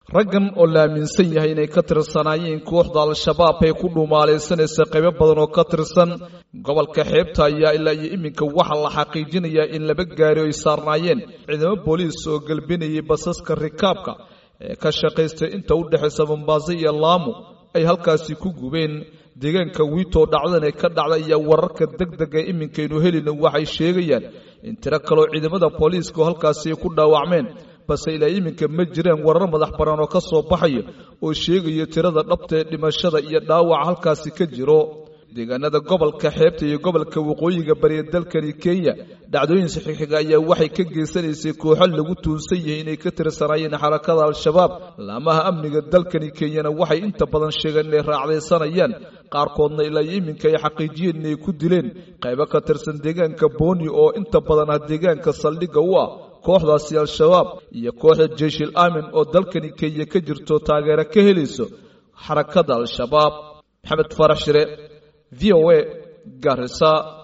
raggan oo la aaminsan yahay inay ka tirsanaayeen kooxda al-shabaab ee ku dhumaalaysanaysa qaybo badan oo ka tirsan gobolka xeebta ayaa ilaa iyo iminka waxaa la xaqiijinayaa in laba gaari ay saarnaayeen ciidamo booliis oo gelbinayay basaska rikaabka ee ka shaqaystay inta u dhexaysa mombaaso iyo laamu ay halkaasi ku gubeen deegaanka wiitoo dhacdan ee ka dhacda ayaa wararka deg deg ee iminkaynu helina waxay sheegayaan in tiro kaloo ciidamada booliiska oo halkaasi ay ku dhaawacmeen balse ilaa iminka ma jiraan warar madax bannaan oo ka soo baxaya oo sheegaya tirada dhabta ee dhimashada iyo dhaawaca halkaasi ka jiro deegaanada gobolka xeebta iyo gobolka waqooyiga bariya dalkani kenya dhacdooyin saxiixiga ayaa waxay ka geysanaysay kooxo lagu tuunsan yahay inay ka tirsanaayeen xarakada al-shabaab laamaha amniga dalkani kenyana waxay inta badan sheegeen inay raacdaysanayaan qaarkoodna ilaa iyo iminka ay xaqiijiyeen inay ku dileen qaybo ka tirsan deegaanka booni oo inta badan ah deegaanka saldhigga u ah kooxdaasi al-shabaab iyo kooxda jeyshil aamin oo dalkani kenya ka jirto taageero ka helayso xarakada al-shabaab maxamed farax shire v o a garisa